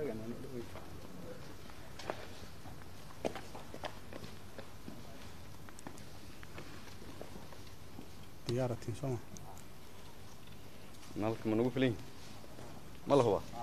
diyaaratiin sooma nalka ma nagu filan ma la hubaa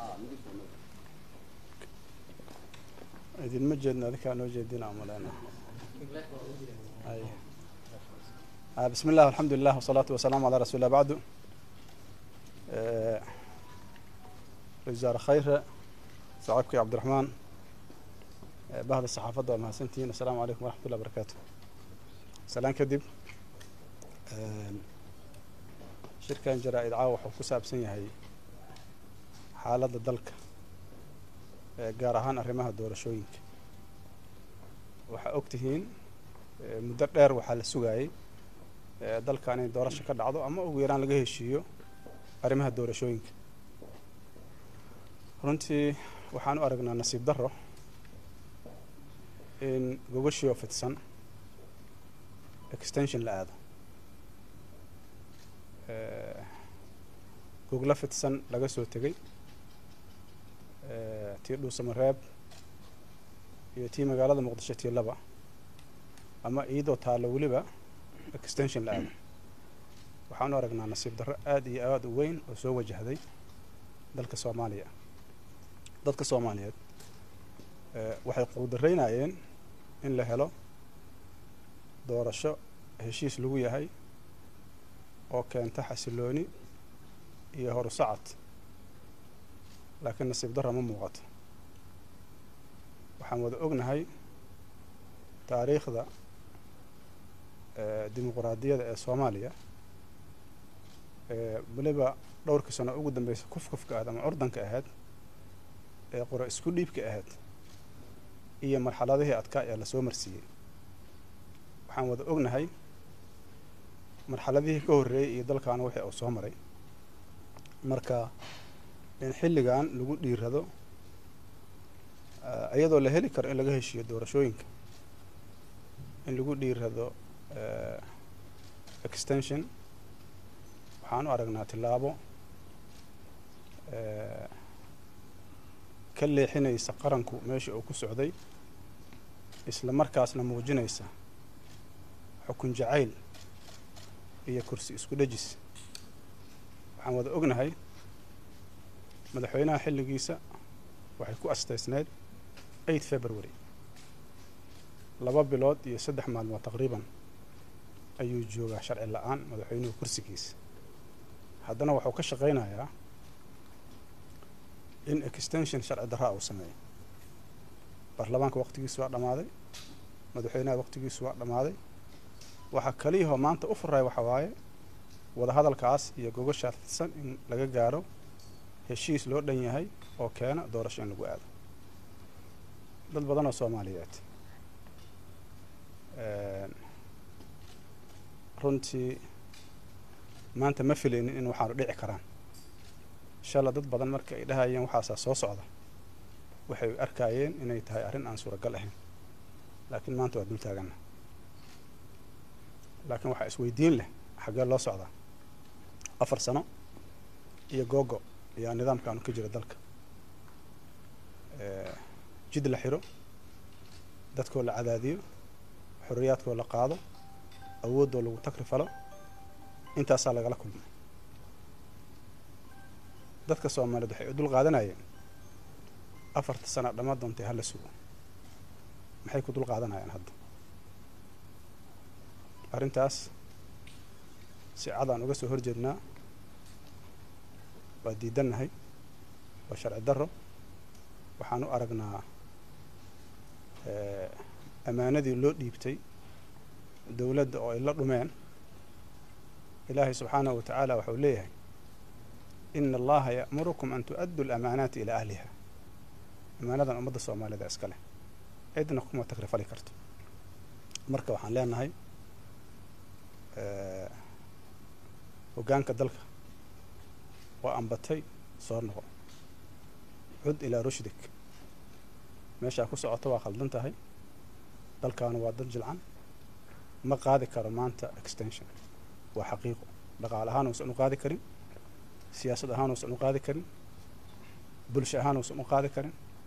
idinma jeedna adikaa noo jeedina umaleena ay آه، بسم الله والحمد لله والصلاة والسلام على رسول الله بعد آه، وزارة خير صاحبك عبد الرحمن آه، بهذا الصحافة وما سنتين السلام عليكم ورحمة الله وبركاته سلام كدب آه، شركة جرائد عاوح وكساب سنة هي حالة دلك gaar ahaan arrimaha doorashooyinka waxaa ogtihiin eh, muddo dheer waxaa la sugayay eh, dalkan in doorasho ka dhacdo ama ugu yaraan laga heshiiyo arrimaha doorashooyinka runtii waxaan u aragnaa nasiib darro in gogashii oo fidsan extension la aado Eh, gogla fidsan laga soo tegay eh, tii dhuusamareeb iyo tii magaalada muqdisho tii laba ama iyadoo taallo weliba extension la aado waxaan u aragnaa nasiib darro aada iyo aada u weyn oo soo wajahday dalka soomaaliya dadka soomaaliyeed eh, waxay quudaraynayeen in la helo doorasho heshiis lagu yahay oo keenta xasilooni iyo horusacad laakiin nasiib darra ma muuqato waxaan wada ognahay taariikhda eh, dimuquraadiyadda ee soomaaliya ee weliba dhowrkii sano ugu dambeysa kufkufka ahayd ama curdanka ahayd ee qora isku dhiibka ahayd iyo marxaladihii adkaa ee lasoo marsiiyey waxaan wada ognahay marxaladihii ka horreeyey iyo dalkaana wixii uu soo maray marka in xilligan lagu dhiirado eh, iyadoo la heli karo in laga heshiiyo doorashooyinka in lagu dhiirado eh, extension waxaan u aragnaa tillaabo eh, ka leexinaysa qaranku meesha uu ku socday isla markaasna muujinaysa xukun jacayl iyo kursi isku dhejis waxaan wada ognahay madaxweynaha xilligiisa waxay ku astaysneyd eight february laba bilood iyo saddex maalmood taqriiban ayuu joogaa sharci la-aan madaxweynuhu kursigiisa haddana wuxuu ka shaqaynayaa in extension sharci darraa uu sameeyo baarlamaanka waqtigiisu waa dhammaaday madaxweynaha waqtigiisu waa dhammaaday waxaa kaliyahoo maanta u furay waxa waaye wadahadalkaas iyo gogashaa fidsan in laga gaaro heshiis loo dhan yahay oo keena doorasho in lagu aado dad badan oo soomaaliyeed runtii maanta ma filaynin in waxaanu dhici karaan inshaalla dad badan marka ay dhahayeen waxaasaa soo socda waxay arkayeen inay tahay arrin aan suuragal ahayn laakiin maanta waa dul taagana laakiin waxaa isweydiin leh xaggee loo socdaa afar sano iyo googo ayaa nidaamkaanu ka jira dalka jid la xiro dadkoo la cadaadiyo xorriyaadkoo la qaado awooddoo lagu takri falo intaasaa lagala kulmay dadka soomaaliyeed waxay u dul qaadanayeen afarta sana dhamma doontay hala sugo maxay ku dul qaadanayaan hadda arrintaas si cadaan uga soo horjeednaa waa diidannahay waa sharci darro waxaan u aragnaa ammaanadii loo dhiibtay dowladda oo ay la dhumeen ilaahay subxaanahu wa tacaala waxau leeyahay ina allaha ya'murukum an tu'addu alamaanaati ilaa ahliha ammaanadan ummadda soomaalida iska leh cidna kuma takrifali karto marka waxaan leenahay hoggaanka dalka waa ambatay soo noqo cud ilaa rushdik meeshaa ku socota waa khaldan tahay dalkaanu waa dad jilcan ma qaadi karo maanta extension waa xaqiiqo dhaqaale ahaan uusan u qaadi karin siyaasad ahaan uusan u qaadi karin bulsho ahaan uusan u qaadi karin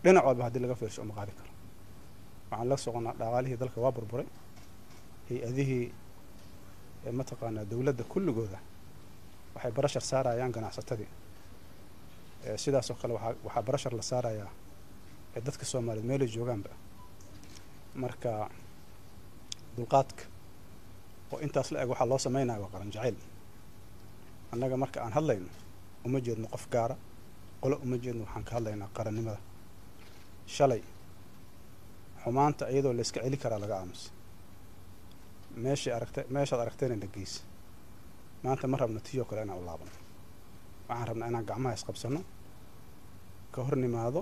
dhinac walba haddii laga fiirsho uma qaadi karo waxaan la soconaa dhaqaalihii dalka waa burburay hay-adihii mataqaanaa dowladda kulligooda waxay barashar saarayaan ganacsatadii sidaasoo kale waaa waxaa barashar la saarayaa dadka soomaaliyeed meelay joogaanba marka dulqaadka oo intaas la eg waxaa loo sameynaya waa qaran jacayl annaga marka aan hadlayno uma jeedno qof gaara qolo uma jeedno waxaan ka hadlaynaa qarannimada shalay xumaanta iyadoo la iska celi karaa laga aamusa meeshay aragta meeshaad aragtayna la geysa maanta ma rabno tiyoo kale inaan u laabano waxaan rabnaa inaan gacmaha isqabsano ka hor nimaado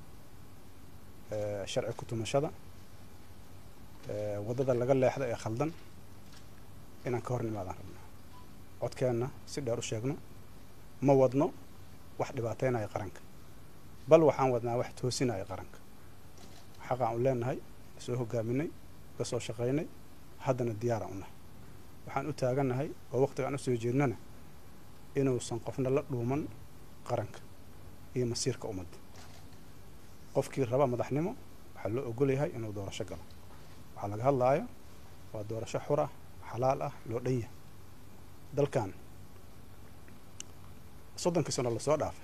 sharci ku-tumashada waddada laga leexda ee khaldan inaan ka hor nimaadaan rabnaa codkeenna si dheer u sheegno ma wadno wax dhibaateynaya qaranka bal waxaan wadnaa wax toosinaya qaranka xaqaan u leenahay soo hogaaminay ka soo shaqaynay haddana diyaaraan u nahay waxaan u taagannahay oo waqtigaan usoo jeednana inuusan qofna la dhuuman qaranka iyo masiirka ummadda qofkii raba madaxnimo waxaa loo ogol yahay inuu doorasho galo waxaa laga hadlaayo waa doorasho xur ah xalaal ah loo dhan yahay dalkan soddonkii sano lasoo dhaafay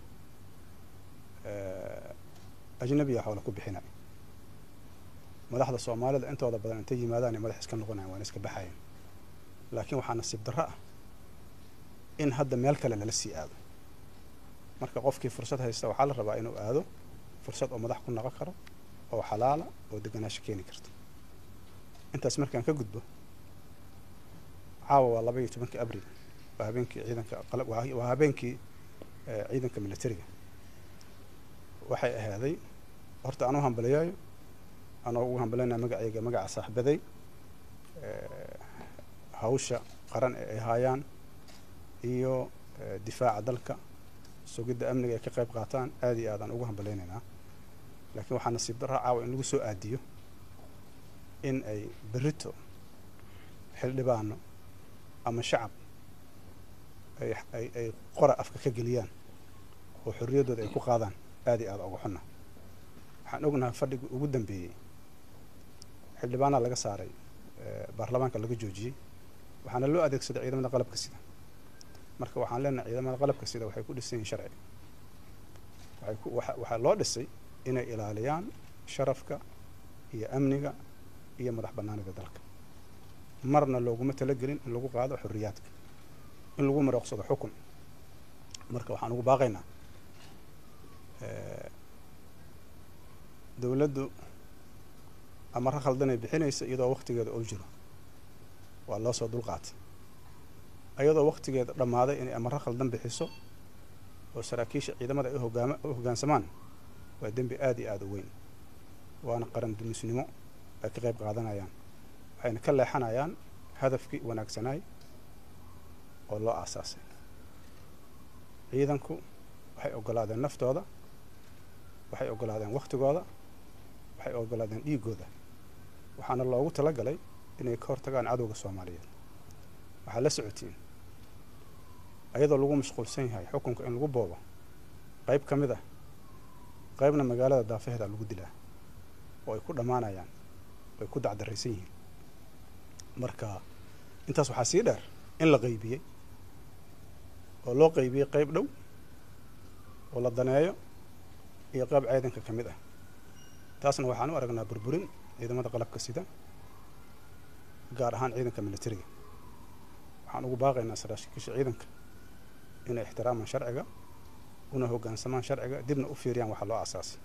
ajnabiya xoola ku bixinay madaxda soomaalida intooda badan intay yimaadaan ay madax iska noqonayan waana iska baxayan laakiin waxaa nasiib darro ah in hadda meel kale lala sii aado marka qofkii fursad haysta waxaa la rabaa inuu aado fursad oo madax ku noqon karo oo xalaala oo deganaasho keeni karta intaas markaan ka gudbo caawa waa laba iyo tobankii abril waa habeenkii ciidanka waa habeenkii ciidanka militariga waxay ahaaday horta anuu hambaliyaayo anoo ugu hambalinaya magacayga magaca saaxibaday hawsha qaran ee ay haayaan iyo difaaca dalka sugidda amniga ay ka qayb qaataan aada iyo aadaan ugu hambalaynaynaa laakiin waxaa nasiib darra caawa in lagu soo aadiyo in ay berito xildhibaano ama shacab ay ay ay qora afka ka geliyaan oo xorriyaddooda ay ku qaadaan aada iyo aada uga xunna waxaan ognahay fadhigii ugu dambeeyey xildhibaanaa laga saaray baarlamaanka laga joojiyey waxaana loo adeegsaday ciidamada qalabka sida marka waxaan leenahay ciidamada qalabka sida waxay ku dhisan yihin sharci waxay ku waa waxaa loo dhisay inay ilaaliyaan sharafka iyo amniga iyo madax bannaanida dalka marna looguma talagelin in lagu qaado xorriyaadka in lagu marooqsado xukun marka waxaan ugu baaqaynaa dowladdu amaro khaldanay bixinaysa iyadoo waktigeeda oo jiro waa loo soo dulqaatay iyadoo waktigeeda dhammaaday inay amaro khaldan bixiso oo saraakiisha ciidamada ay hogaama u hoggaansamaan waa dembi aada iyo aada u weyn waana qaran dumisnimo ay ka qayb qaadanayaan waxayna ka leexanayaan hadafkii wanaagsanaay oo loo aasaasay ciidanku waxay ogolaadeen naftooda waxay ogolaadeen waktigooda waxay ogolaadeen dhiigooda waxaana loogu talagalay inay ka hortagaan cadowga soomaaliyeed waxaa la socotiin ayadoo lagu mashquulsan yahay xukunka in lagu boobo qayb ka mid ah qaybna magaalada daafaheeda lagu dilaa oo ay ku dhammaanayaan oo ay ku dacdaraysan yihiin marka intaas waxaa sii dheer in la qaybiyey oo loo qaybiyey qayb dhow oo la daneeyo iyo qayb ciidanka ka mid ah taasna waxaan u aragnaa burburin ciidamada qalabka sida gaar ahaan ciidanka militariga waxaan ugu baaqaynaa saraakiisha ciidanka inay ixtiraamaan sharciga una hoggaansamaan sharciga dibna u fiiriyaan waxa loo aasaasay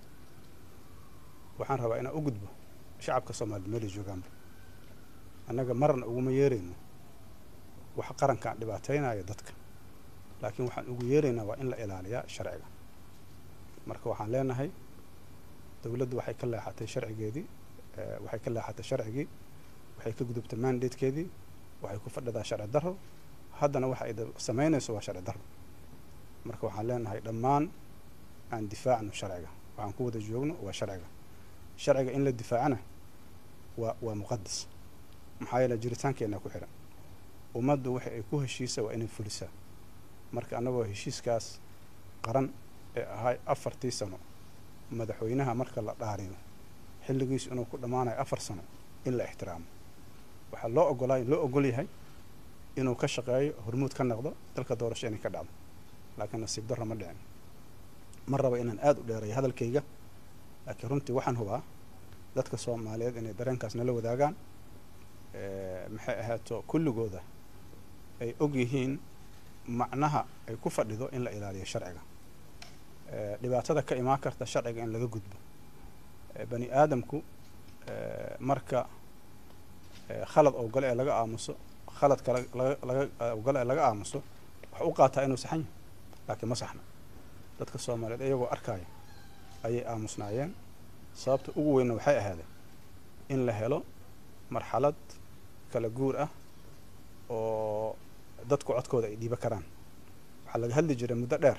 waxaan rabaa inaan u gudbo shacabka soomaaliyed meelay joogaanba annaga marna uguma yeerayno wax qarankaan dhibaataynaya dadka laakiin waxaan ugu yeeraynaa waa in la ilaaliyaa sharciga marka waxaan leenahay dowladdu waxay ka leexatay sharcigeedii waxay ka leexatay sharcigii waxay ka gudubtay mandatekeedii waxay ku fadhidaa sharci darro haddana waxa ay samaynayso waa sharci darro marka waxaan leenahay dhammaan aan difaacno sharciga waxaan ku wada joogno waa sharciga sharciga in la difaacana waa waa muqadas maxaa yeele jiritaankeenna ku xihan ummaddu waxa ay ku heshiisa waa inay fulisaa marka annagoo heshiiskaas qaran ee ahay afartii sano madaxweynaha marka la dhaariyo xilligiisu inuu ku dhammaanayo afar sano in la ixtiraamo waxaa loo ogolaa loo ogol yahay inuu ka shaqeeyo hormuud ka noqdo dalka doorasho inay ka dhacdo laakiin nasiib darro ma dhicin ma raba inaan aada u dheereeyo hadalkayga laakiin runtii waxaan hubaa dadka soomaaliyeed inay dareenkaas nala wadaagaan maxay ahaato kulligooda ay og yihiin macnaha ay ku fadhido in la ilaaliyo sharciga dhibaatada ka imaan karta sharciga in laga gudbo bani aadamku marka khalad ogole ee laga aamuso khaladka laga ogole ee laga aamuso waxa u qaataa inuu saxan yahay laakiin ma saxna dadka soomaaliyeed iyagoo arkaya ayay aamusnaayeen sababta ugu weynna waxay ahaadeen in la helo marxalad kala guur ah oo dadku codkooda ay dhiibo karaan waxaa laga hadli jiray muddo dheer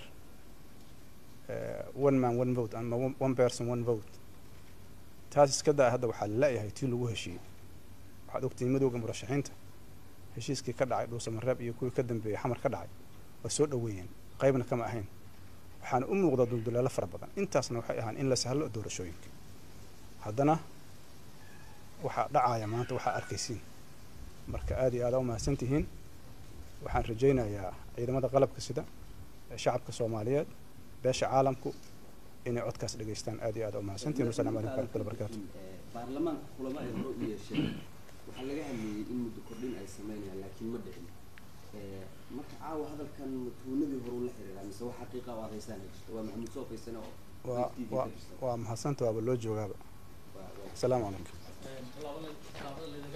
one man one vote ama one person one vote taas iska daa hadda waxaa la leeyahay tii lagu heshiiyey waxaad ogtihiin madowga murashaxiinta heshiiskii ka dhacay dhuusamareeb iyo kuwii ka dambeeyey xamar ka dhacay waa soo dhoweeyeen qaybna kama ahayn waxaana u muuqda dulduleelo fara badan intaasna waxay ahaan in la sahlo doorashooyinka haddana waxaa dhacaya maanta waxaa arkaysiin marka aada iyo aada u mahadsan tihiin waxaan rajaynayaa ciidamada qalabka sida ee shacabka soomaaliyeed beesha caalamku inay codkaas dhegaystaan aada iyo aada u mahadsantihiin wasalaamu calaykum waraxmatullahi barakaatu baarlamaanka kulamo ay hore u yeesheen waxaa laga hadlayay in muddo kordhin ay sameynayaan laakiin ma dhicin marka caawa hadalkan matuunadii hore ula xiriiraa mise wax xaqiiqa oo adeysaan jirto waa maxamuud soo kaysane oo waa waa waa mahadsanta waaba loo joogaaba asalaamu calaykum tallaabada tallaabada